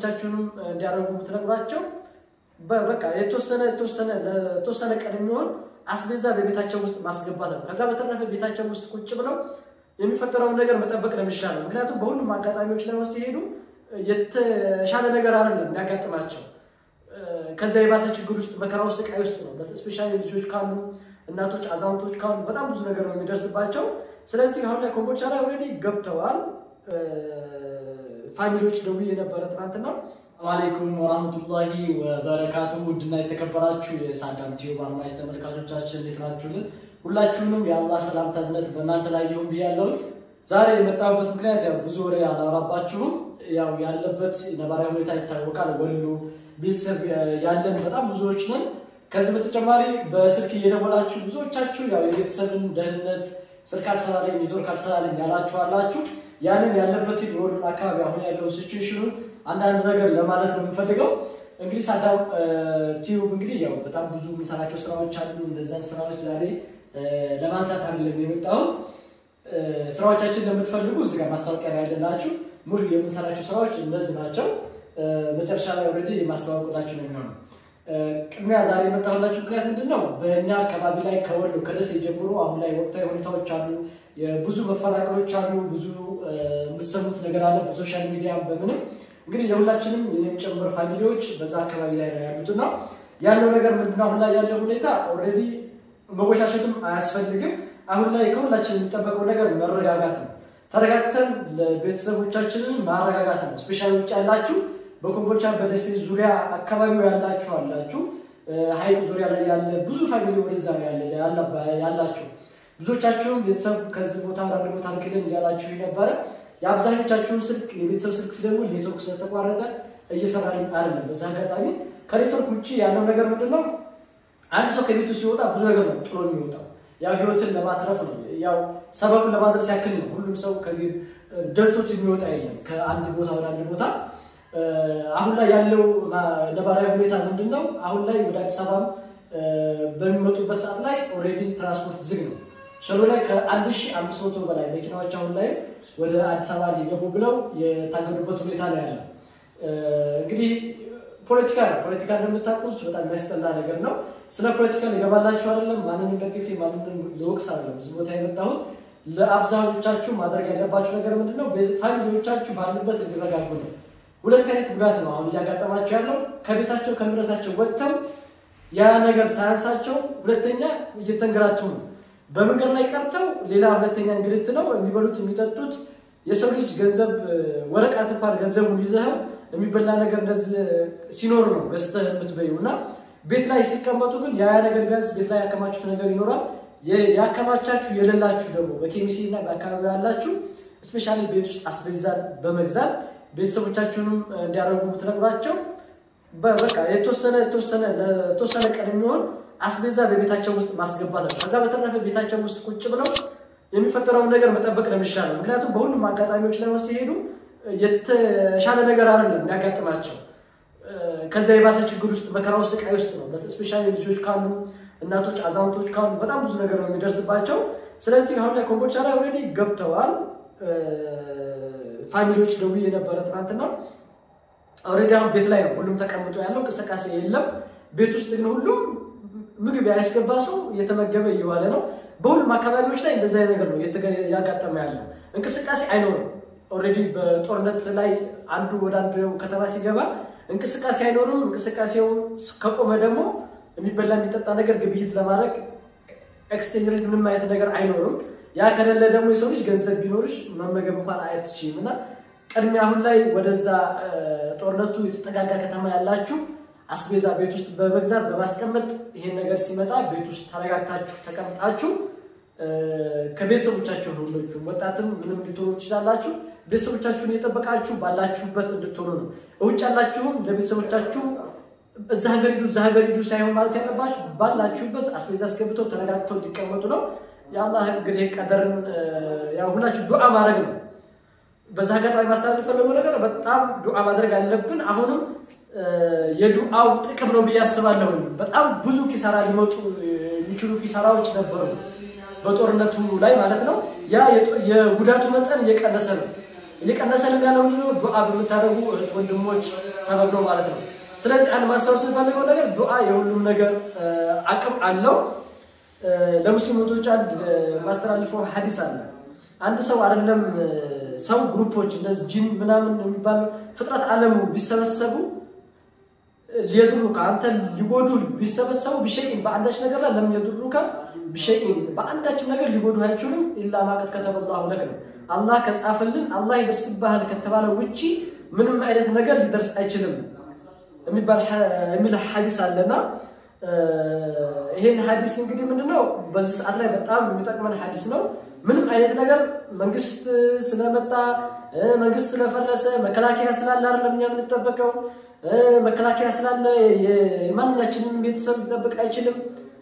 ቤተሰቦቻችሁንም እንዲያደርጉ ብትነግሯቸው በቃ የተወሰነ የተወሰነ ለተወሰነ ቀን የሚሆን አስቤዛ በቤታቸው ውስጥ ማስገባት ነው። ከዛ በተረፈ ቤታቸው ውስጥ ቁጭ ብለው የሚፈጠረውን ነገር መጠበቅ ነው የሚሻለው። ምክንያቱም በሁሉም አጋጣሚዎች ላይ ሲሄዱ የተሻለ ነገር አይደለም የሚያጋጥማቸው ከዛ የባሰ ችግር ውስጥ መከራው ስቃይ ውስጥ ነው። ስፔሻሊ ልጆች ካሉ እናቶች፣ አዛውንቶች ካሉ በጣም ብዙ ነገር ነው የሚደርስባቸው። ስለዚህ አሁን ላይ ኮምቦልቻ ላይ ኦልሬዲ ገብተዋል። ፋሚሊዎች ደውዬ የነበረ ትናንትና። አለይኩም ወራህመቱላሂ ወበረካቱ። ውድና የተከበራችሁ የሳዳም ቲዩብ አድማጭ ተመልካቾቻችን እንዴት ናችሁልን? ሁላችሁንም የአላህ ሰላምታ እዝነት በእናንተ ላይ ይሁን ብያለሁ። ዛሬ የመጣሁበት ምክንያት ያው ብዙ ወሬ አላወራባችሁም። ያው ያለበት ነባራዊ ሁኔታ ይታወቃል። ወሎ ቤተሰብ ያለን በጣም ብዙዎች ነን። ከዚህ በተጨማሪ በስልክ እየደወላችሁ ብዙዎቻችሁ ያው የቤተሰብን ደህንነት ስልክ አልሰራለኝ ኔትወርክ አልሰራለኝ ያላችሁ አላችሁ። ያንን ያለበትን የወሎን አካባቢ አሁን ያለው ሲቹዌሽኑን አንዳንድ ነገር ለማለት ነው የምፈልገው። እንግዲህ ሳዳም ቲዩብ እንግዲህ ያው በጣም ብዙ የምንሰራቸው ስራዎች አሉ። እነዛን ስራዎች ዛሬ ለማንሳት አይደለም የመጣሁት። ስራዎቻችን ለምትፈልጉ እዚህ ጋር ማስታወቂያ ላይ ያለላችሁ ሙሉ የምንሰራቸው ስራዎች እነዚህ ናቸው። መጨረሻ ላይ ኦልሬዲ የማስተዋወቅላችሁ ነው የሚሆነው። ቅድሚያ ዛሬ የመጣሁላችሁ ምክንያት ምንድን ነው? በእኛ አካባቢ ላይ ከወሎ ከደሴ ጀምሮ አሁን ላይ ወቅታዊ ሁኔታዎች አሉ። ብዙ መፈናቀሎች አሉ። ብዙ የምትሰሙት ነገር አለ በሶሻል ሚዲያ በምንም እንግዲህ የሁላችንም የኔም ጨምር ፋሚሊዎች በዛ አካባቢ ላይ ነው ያሉትና ያለው ነገር ምንድነው? አሁን ላይ ያለው ሁኔታ ኦልሬዲ መወሻሸትም አያስፈልግም። አሁን ላይ ከሁላችን የሚጠበቀው ነገር መረጋጋት ነው። ተረጋግተን ለቤተሰቦቻችንን ማረጋጋት ነው። ስፔሻሊ ውጭ ያላችሁ በኮምቦልቻ በደሴ ዙሪያ አካባቢው ያላችሁ አላችሁ፣ ሀይቅ ዙሪያ ላይ ያለ ብዙ ፋሚሊ ወደዛ ያላችሁ ብዙዎቻችሁም ቤተሰብ ከዚህ ቦታ ወደ አንድ ቦታ ልክልን እያላችሁ ነበረ። የአብዛኞቻችሁን ስልክ የቤተሰብ ስልክ ሲደውል ኔትወርክ ስለተቋረጠ እየሰራልኝ አይደለም። በዛ አጋጣሚ ከኔትወርክ ውጭ ያለው ነገር ምንድን ነው? አንድ ሰው ከቤቱ ሲወጣ ብዙ ነገር ነው ጥሎ የሚወጣው። ያው ህይወትን ለማትረፍ ነው። ያው ሰበቡን ለማድረስ ያክል ነው። ሁሉም ሰው ከግብ ደልቶት የሚወጣ የለም ከአንድ ቦታ ወደ አንድ ቦታ። አሁን ላይ ያለው ነባራዊ ሁኔታ ምንድን ነው? አሁን ላይ ወደ አዲስ አበባ በሚመጡበት ሰዓት ላይ ኦልሬዲ ትራንስፖርት ዝግ ነው። ሸሎ ላይ ከአንድ ሺህ አምስት መቶ በላይ መኪናዎች አሁን ላይ ወደ አዲስ አበባ ሊገቡ ብለው የታገዱበት ሁኔታ ነው ያለው። እንግዲህ ፖለቲካ ነው። ፖለቲካ እንደምታውቁት በጣም የሚያስጠላ ነገር ነው። ስለ ፖለቲካ ሊገባላችሁ አይደለም። ማንንም ደግፌ ማንንም ልወቅስ አይደለም እዚህ ቦታ የመጣሁት። ለአብዛኞቻችሁ ማድረግ ያለባችሁ ነገር ምንድን ነው? ፋሚሊዎቻችሁ ባሉበት እንዲረጋጉ ነው። ሁለት አይነት ጉዳት ነው አሁን እያጋጠማቸው ያለው። ከቤታቸው ከንብረታቸው ወጥተው ያ ነገር ሳያንሳቸው ሁለተኛ እየተንገራቱ ነው። በመንገድ ላይ ቀርተው ሌላ ሁለተኛ እንግልት ነው የሚበሉት የሚጠጡት። የሰው ልጅ ገንዘብ ወረቀት እንኳን ገንዘቡን ይዘኸው የሚበላ ነገር እንደዚህ ሲኖር ነው ገዝተህ የምትበይው እና ቤት ላይ ሲቀመጡ ግን ያ ነገር ቢያንስ ቤት ላይ ያከማችሁት ነገር ይኖራል። ያከማቻችሁ የሌላችሁ ደግሞ በኬሚሲ እና በአካባቢ ያላችሁ እስፔሻሊ ቤት ውስጥ አስቤዛን በመግዛት ቤተሰቦቻችሁንም እንዲያደርጉ ብትነግሯቸው በቃ የተወሰነ የተወሰነ ለተወሰነ ቀን የሚሆን አስቤዛ በቤታቸው ውስጥ ማስገባት ነው። ከዛ በተረፈ ቤታቸው ውስጥ ቁጭ ብለው የሚፈጠረውን ነገር መጠበቅ ነው የሚሻለው። ምክንያቱም በሁሉም አጋጣሚዎች ላይ ሲሄዱ የተሻለ ነገር አይደለም የሚያጋጥማቸው ከዛ የባሰ ችግር ውስጥ መከራው ስቃይ ውስጥ ነው። ስፔሻሊ ልጆች ካሉ እናቶች፣ አዛውንቶች ካሉ በጣም ብዙ ነገር ነው የሚደርስባቸው። ስለዚህ አሁን ላይ ኮምቦልቻ ላይ ኦልሬዲ ገብተዋል። ፋሚሊዎች ደውዬ የነበረ ትናንትና ኦልሬዲ አሁን ቤት ላይ ነው ሁሉም ተቀምጦ ያለው እንቅስቃሴ የለም። ቤት ውስጥ ግን ሁሉም ምግብ ያስገባ ሰው እየተመገበ እየዋለ ነው። በሁሉም አካባቢዎች ላይ እንደዚ ነገር ነው ያጋጠመ ያለው። እንቅስቃሴ አይኖርም። ኦልሬዲ በጦርነት ላይ አንዱ ወደ አንዱ ከተማ ሲገባ እንቅስቃሴ አይኖርም። እንቅስቃሴው ከቆመ ደግሞ የሚበላ የሚጠጣ ነገር ግብይት ለማድረግ ኤክስቼንጅ ሬት ምንም አይነት ነገር አይኖርም። ያ ከሌለ ደግሞ የሰው ልጅ ገንዘብ ቢኖርሽ መመገብ እንኳን አትችይም። እና ቅድሚያ አሁን ላይ ወደዛ ጦርነቱ የተጠጋጋ ከተማ ያላችሁ አስቤዛ ቤት ውስጥ በመግዛት በማስቀመጥ ይሄን ነገር ሲመጣ ቤት ውስጥ ተረጋግታችሁ ተቀምጣችሁ ከቤተሰቦቻችሁ ሁሎቹ ወጣትም ምንም እንድትሆኑ ትችላላችሁ። ቤተሰቦቻችሁን እየጠበቃችሁ ባላችሁበት እንድትሆኑ ነው። ውጭ ያላችሁም ለቤተሰቦቻችሁ እዛ ሀገር ሂዱ እዛ ሀገር ሂዱ ሳይሆን ማለት ያለባችሁ ባላችሁበት አስቤዛ አስገብተው ተረጋግተው እንዲቀመጡ ነው። የአላህ እንግዲህ ቀደርን ያው ሁላችሁ ዱዓ ማድረግ ነው። በዛ አጋጣሚ ማስተላለፍ የፈለገው ነገር በጣም ዱዓ ማድረግ አለብን። አሁንም የዱዓው ጥቅም ነው ብዬ አስባለሁ። በጣም ብዙ ኪሳራ ሊመጡ የሚችሉ ኪሳራዎች ነበሩ በጦርነቱ ላይ ማለት ነው። ያ የጉዳቱ መጠን እየቀነሰ ነው። እየቀነሰልን ያለው ምንድነው? ዱዓ በምታደርጉ እህት ወንድሞች ሰበብ ነው ማለት ነው። ስለዚህ አንድ ማስታወስ የሚፈልገው ነገር ዱዓ የሁሉም ነገር አቅም አለው። ለሙስሊም እህቶች አንድ ማስተላልፈው ሀዲስ አለ። አንድ ሰው አይደለም ሰው ግሩፖች እንደዚህ ጂን ምናምን የሚባሉ ፍጥረት ዓለሙ ቢሰበሰቡ ሊየድሩከ አንተ ሊጎዱ ቢሰበሰቡ ቢሸይን በአንዳች ነገር ላይ ለም የድሩከ ቢሸይን በአንዳችም ነገር ሊጎዱ አይችሉም። ኢላ ማቀት ከተበላሁ ለክ ነው አላህ ከጻፈልን አላህ ይደርስብሃል ከተባለ ውጪ ምንም አይነት ነገር ሊደርስ አይችልም የሚል ሀዲስ አለና ይሄን ሀዲስ እንግዲህ ምንድነው በዚህ ሰዓት ላይ በጣም የሚጠቅመን ሀዲስ ነው። ምንም አይነት ነገር መንግስት ስለመጣ መንግስት ስለፈረሰ መከላከያ ስላለ አይደለም እኛ የምንጠበቀው። መከላከያ ስላለ የማንኛችንም ቤተሰብ ሊጠብቅ አይችልም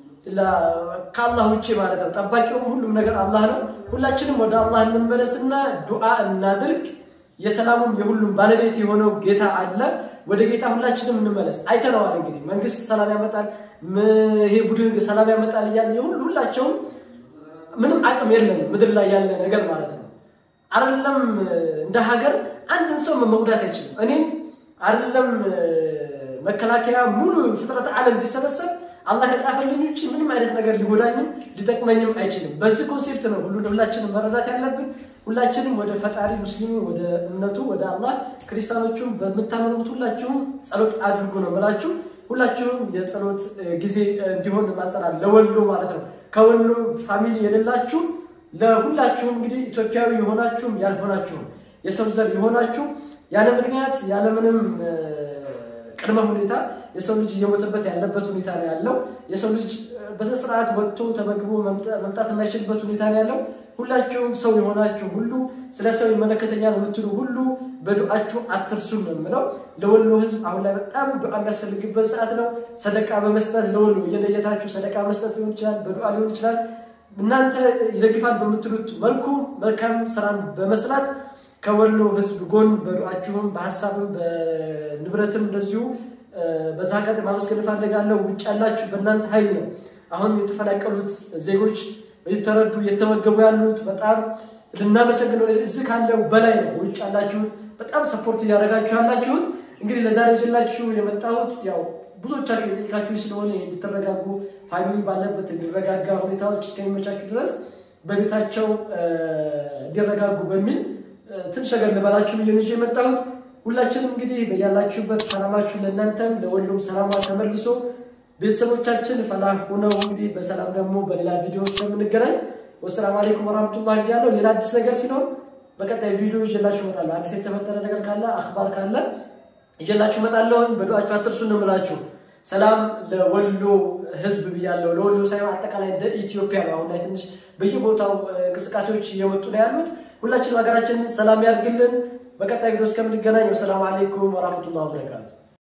ከአላህ ውጭ ማለት ነው። ጠባቂውም ሁሉም ነገር አላህ ነው። ሁላችንም ወደ አላህ እንመለስና ዱዓ እናድርግ። የሰላሙም የሁሉም ባለቤት የሆነው ጌታ አለ። ወደ ጌታ ሁላችንም እንመለስ። አይተነዋል እንግዲህ መንግስት ሰላም ያመጣል፣ ይሄ ቡድን ሰላም ያመጣል እያለ የሁሉ ሁላቸውም ምንም አቅም የለም ምድር ላይ ያለ ነገር ማለት ነው። አይደለም እንደ ሀገር አንድን ሰው መጉዳት አይችልም። እኔም አይደለም መከላከያ ሙሉ ፍጥረት ዓለም ቢሰበሰብ አላህ ከጻፈልኝ ውጭ ምንም አይነት ነገር ሊጎዳኝም ሊጠቅመኝም አይችልም። በዚህ ኮንሴፕት ነው ሁሉ ሁላችንም መረዳት ያለብን። ሁላችንም ወደ ፈጣሪ ሙስሊሙ ወደ እምነቱ ወደ አላህ፣ ክርስቲያኖቹም በምታመኑት ሁላችሁም ጸሎት አድርጉ ነው የምላችሁ። ሁላችሁም የጸሎት ጊዜ እንዲሆን ማጸናል ለወሎ ማለት ነው። ከወሎ ፋሚሊ የሌላችሁ ለሁላችሁም እንግዲህ ኢትዮጵያዊ የሆናችሁም ያልሆናችሁም የሰው ዘር የሆናችሁ ያለ ምክንያት ያለምንም ቅድመ ሁኔታ የሰው ልጅ እየሞተበት ያለበት ሁኔታ ነው ያለው። የሰው ልጅ በስርዓት ወጥቶ ተመግቦ መምጣት የማይችልበት ሁኔታ ነው ያለው። ሁላችሁም ሰው የሆናችሁ ሁሉ ስለ ሰው ይመለከተኛል የምትሉ ሁሉ በዱዓችሁ አትርሱን ነው የምለው። ለወሎ ሕዝብ አሁን ላይ በጣም ዱዓ የሚያስፈልግበት ሰዓት ነው። ሰደቃ በመስጠት ለወሎ እየለየታችሁ ሰደቃ መስጠት ሊሆን ይችላል፣ በዱዓ ሊሆን ይችላል። እናንተ ይደግፋል በምትሉት መልኩ መልካም ስራን በመስራት ከወሎ ህዝብ ጎን በዱዓችሁም በሀሳብም በንብረትም እንደዚሁ በዛ አጋጣሚ ማመስገን እፈልጋለሁ። ውጭ ያላችሁ በእናንተ ኃይል ነው አሁን የተፈናቀሉት ዜጎች የተረዱ የተመገቡ ያሉት በጣም ልናመሰግነው እዚህ ካለው በላይ ነው። ውጭ ያላችሁት በጣም ሰፖርት እያደረጋችሁ ያላችሁት። እንግዲህ ለዛሬ ይዤላችሁ የመጣሁት ያው ብዙዎቻችሁ የጠየቃችሁ ስለሆነ እንድትረጋጉ ፋሚሊ ባለበት እንዲረጋጋ ሁኔታዎች እስከሚመቻችሁ ድረስ በቤታቸው እንዲረጋጉ በሚል ትንሽ ነገር ልበላችሁ ብዬ ይዤ የመጣሁት። ሁላችንም እንግዲህ በያላችሁበት ሰላማችሁ ለእናንተም ለወሎም ሰላማ ተመልሶ ቤተሰቦቻችን ፈላህ ሆነው እንግዲህ በሰላም ደግሞ በሌላ ቪዲዮ የምንገናኝ። ወሰላም አለይኩም ወራህመቱላህ ብያለሁ። ሌላ አዲስ ነገር ሲኖር በቀጣይ ቪዲዮ ይዤላችሁ እመጣለሁ። አዲስ የተፈጠረ ነገር ካለ አክባር ካለ ይዤላችሁ እመጣለሁ። በዱዓችሁ አትርሱ እንምላችሁ። ሰላም ለወሎ ህዝብ ብያለሁ። ለወሎ ሳይሆን አጠቃላይ እንደ ኢትዮጵያ ነው። አሁን ላይ ትንሽ በየቦታው እንቅስቃሴዎች እየመጡ ነው ያሉት። ሁላችንም ሀገራችንን ሰላም ያድርግልን። በቀጣይ ቪዲዮ እስከምንገናኝ ወሰላሙ አለይኩም ወራህመቱላህ ወበረካቱ።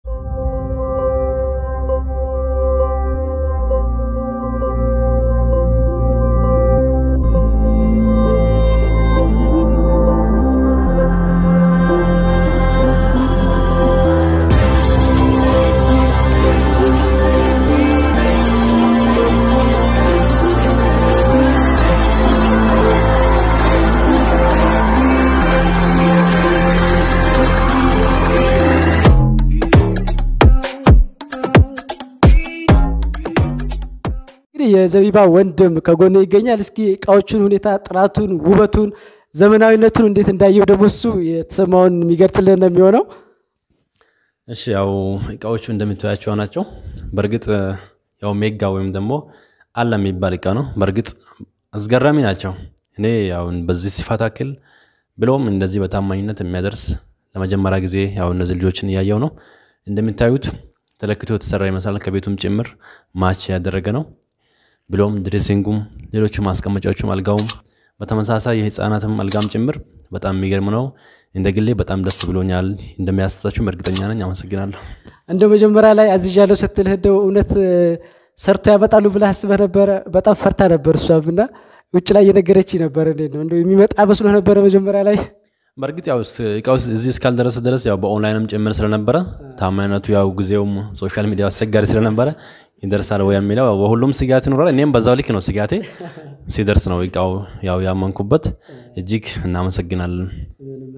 የዘቢባ ወንድም ከጎኔ ይገኛል። እስኪ እቃዎቹን ሁኔታ፣ ጥራቱን፣ ውበቱን፣ ዘመናዊነቱን እንዴት እንዳየው ደግሞ እሱ የተሰማውን የሚገልጽልን ነው የሚሆነው። እሺ ያው እቃዎቹ እንደምታያቸው ናቸው። በእርግጥ ያው ሜጋ ወይም ደግሞ አለ የሚባል እቃ ነው። በእርግጥ አስገራሚ ናቸው። እኔ ያው በዚህ ሲፋት አክል ብለውም እንደዚህ በታማኝነት የሚያደርስ ለመጀመሪያ ጊዜ ያው እነዚህ ልጆችን እያየው ነው። እንደምታዩት ተለክቶ የተሰራ ይመስላል። ከቤቱም ጭምር ማች ያደረገ ነው። ብሎም ድሬሲንጉም፣ ሌሎቹ ማስቀመጫዎቹም፣ አልጋውም በተመሳሳይ የህፃናትም አልጋም ጭምር በጣም የሚገርም ነው። እንደ ግሌ በጣም ደስ ብሎኛል። እንደሚያስጣችሁም እርግጠኛ ነኝ። አመሰግናለሁ። እንደ መጀመሪያ ላይ አዝዣለሁ ስትልህ እንደው እውነት ሰርቶ ያመጣሉ ብለህ አስበህ ነበረ? በጣም ፈርታ ነበር እሷም እና ውጭ ላይ እየነገረች ነበር። እንዴት ነው እንደው የሚመጣ መስሎ ነበረ መጀመሪያ ላይ በእርግጥ ያው እቃው እዚህ እስካልደረሰ ድረስ ያው በኦንላይንም ጭምር ስለነበረ ታማኝነቱ ያው ጊዜውም ሶሻል ሚዲያ አስቸጋሪ ስለነበረ ይደርሳል ወይ የሚለው በሁሉም ስጋት ይኖራል። እኔም በዛው ልክ ነው ስጋቴ። ሲደርስ ነው እቃው ያው ያመንኩበት። እጅግ እናመሰግናለን።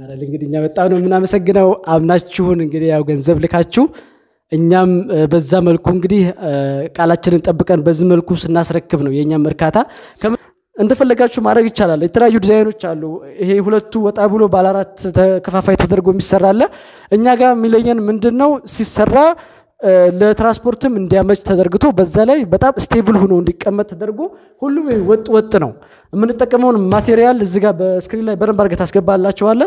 አይደል እንግዲህ እኛ በጣም ነው የምናመሰግነው። አምናችሁን እንግዲህ ያው ገንዘብ ልካችሁ እኛም እ፣ በዛ መልኩ እንግዲህ እ፣ ቃላችንን ጠብቀን በዚህ መልኩ ስናስረክብ ነው የእኛም እርካታ። ከም- እንደፈለጋችሁ ማድረግ ይቻላል። የተለያዩ ዲዛይኖች አሉ። ይሄ ሁለቱ ወጣ ብሎ ባለ አራት ተከፋፋይ ተደርጎ የሚሰራ አለ። እኛ ጋር የሚለየን ምንድን ነው ሲሰራ እ፣ ለትራንስፖርትም እንዲያመች ተደርግቶ በዛ ላይ በጣም ስቴብል ሆኖ እንዲቀመጥ ተደርጎ ሁሉም ወጥ ወጥ ነው። የምንጠቀመውን ማቴሪያል እዚህ ጋር በስክሪን ላይ በደንብ አድርገህ ታስገባላችኋለህ።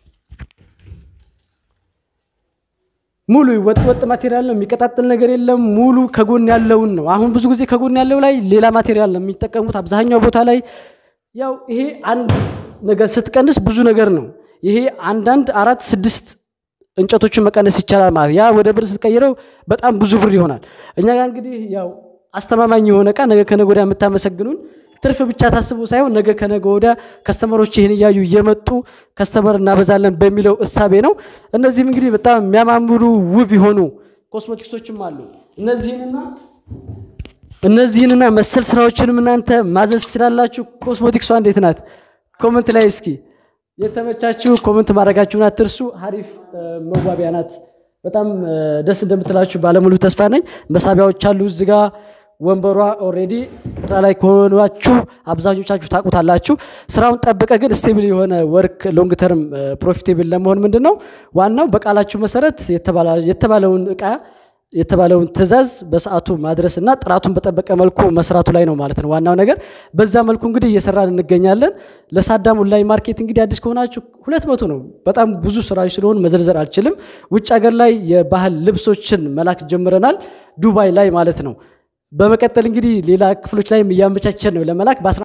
ሙሉ ወጥ ወጥ ማቴሪያል ነው። የሚቀጣጥል ነገር የለም። ሙሉ ከጎን ያለውን ነው። አሁን ብዙ ጊዜ ከጎን ያለው ላይ ሌላ ማቴሪያል ነው የሚጠቀሙት አብዛኛው ቦታ ላይ። ያው ይሄ አንድ ነገር ስትቀንስ ብዙ ነገር ነው። ይሄ አንዳንድ አራት ስድስት እንጨቶችን መቀነስ ይቻላል ማለት ያ ወደ ብር ስትቀይረው በጣም ብዙ ብር ይሆናል። እኛ ጋር እንግዲህ ያው አስተማማኝ የሆነ እቃ ነገ ከነገ ወዲያ የምታመሰግኑን ትርፍ ብቻ ታስቡ ሳይሆን ነገ ከነገ ወዲያ ከስተመሮች ይህን እያዩ እየመጡ ከስተመር እናበዛለን በሚለው እሳቤ ነው። እነዚህም እንግዲህ በጣም የሚያማምሩ ውብ የሆኑ ኮስሞቲክሶችም አሉ። እነዚህንና እነዚህንና መሰል ስራዎችንም እናንተ ማዘዝ ትችላላችሁ። ኮስሞቲክሷ እንዴት ናት? ኮመንት ላይ እስኪ የተመቻችሁ ኮመንት ማድረጋችሁን አትርሱ። ሀሪፍ እ፣ መዋቢያ ናት። በጣም እ፣ ደስ እንደምትላችሁ ባለሙሉ ተስፋ ነኝ። መሳቢያዎች አሉ እዚህ ጋ ወንበሯ ኦልሬዲ ስራ ላይ ከሆናችሁ አብዛኞቻችሁ ታውቁታላችሁ። ስራውን ጠብቀ ግን ስቴብል የሆነ ወርክ ሎንግ ተርም ፕሮፊቴብል ለመሆን ምንድን ነው ዋናው በቃላችሁ መሰረት የተባላ- የተባለውን እቃ የተባለውን ትዕዛዝ በሰዓቱ ማድረስ እና ጥራቱን በጠበቀ መልኩ መስራቱ ላይ ነው ማለት ነው ዋናው ነገር። በዛ መልኩ እንግዲህ እየሰራን እንገኛለን። ለሳዳም ኦንላይን ማርኬት እንግዲህ አዲስ ከሆናችሁ ሁለት መቶ ነው። በጣም ብዙ ስራዎች ስለሆኑ መዘርዘር አልችልም። ውጭ ሀገር ላይ የባህል ልብሶችን መላክ ጀምረናል፣ ዱባይ ላይ ማለት ነው። በመቀጠል እንግዲህ ሌላ ክፍሎች ላይም እያመቻቸን ነው ለመላክ በ